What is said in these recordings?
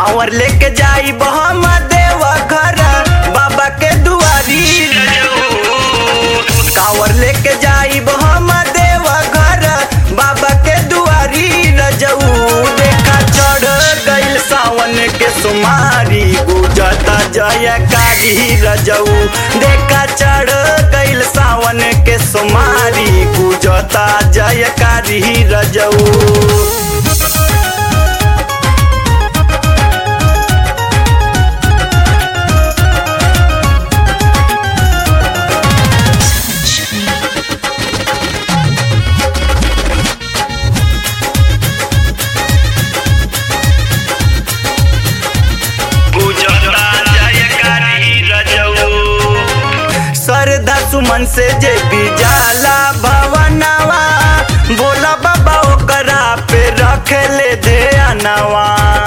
कांवर लेके जाई हम देव घर बाबा के दुआरी कांवर लेके जाई हम देव घर बाबा के दुआरी रजऊ देखा चढ़ गइल सावन के सुमारी गुजता जयकारी रजऊ देखा चढ़ गइल सावन के सुमारी गुजता जयकारी रजऊ श्रद्धा सुमन से जे भी जाला भवनवा बोला बाबा ओकरा पे रख ले दे अनवा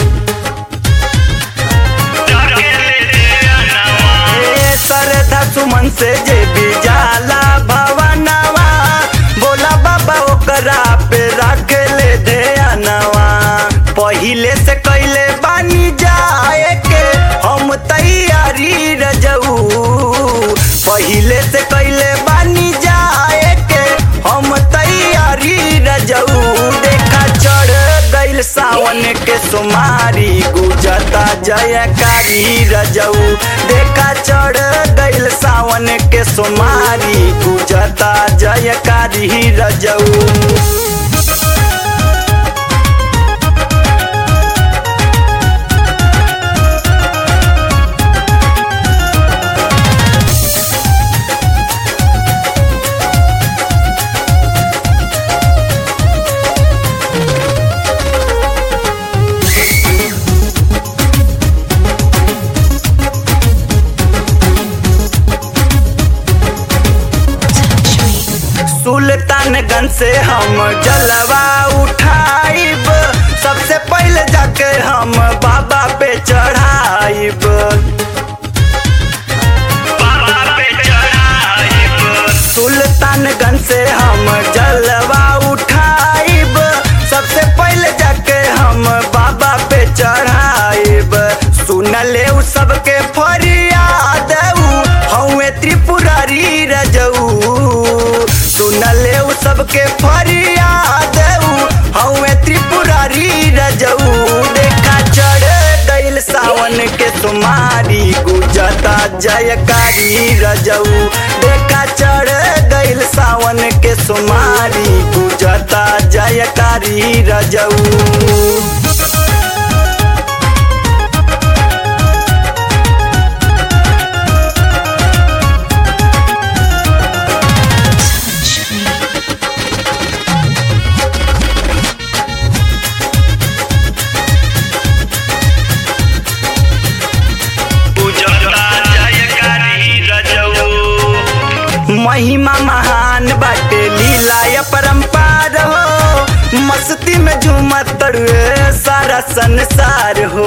ए श्रद्धा सुमन से जे भी जाला भवनवा बोला बाबा ओकरा पे रख ले दे अनवा पहिले से कैले बानी जाए के हम तैयारी रजऊ पहिले से कैले बानी जाए के हम तैयारी रजऊ देखा चढ़ गइल सावन के सुमारी गुजता जयकारी रजऊ देखा चढ़ गइल सावन के सुमारी गुजता जयकारी रजऊ सुल्तानगंज से हम जलवा उठाइब सबसे पहले जाके हम बाबा पे चढ़ाइब सुल्तानगंज से हम जलवा उठाइब सबसे पहले जाके हम बाबा पे चढ़ाइब सुन ले उ सबके फरियाद हौवे त्रिपुरारी रजऊ सुन ले उ सबके फरियाद हौवे त्रिपुरारी रजऊ देखा चढ़ गइल सावन के सुमारी गुजता जयकारी रजऊ देखा चढ़ गइल सावन के सुमारी गुजता जयकारी रजऊ महिमा महान बाटे लीला या परंपार हो मस्ती में झूमत तड़ुए सारा संसार हो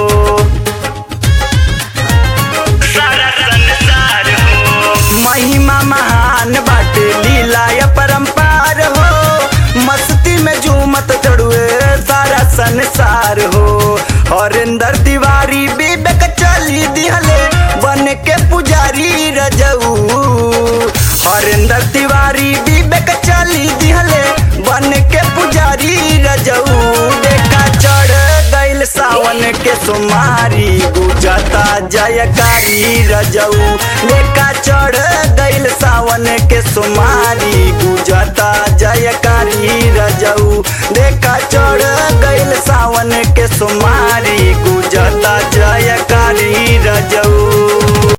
सारा संसार हो महिमा महान बाटे लीला या परंपार हो मस्ती में झूमत तड़ुए सारा संसार हो हरिंदर तिवारी विवेक चली दिहले बन के पुजारी रजऊ हरिंदर तिवारी विवेक चली दिहले बन के पुजारी रजऊ देखा चढ़ गइल सावन के सुमारी गुजता जयकारी रजऊ देखा चढ़ गइल सावन के सुमारी गुजता जयकारी रजऊ देखा चढ़ गइल सावन के सुमारी गुजता जयकारी रजऊ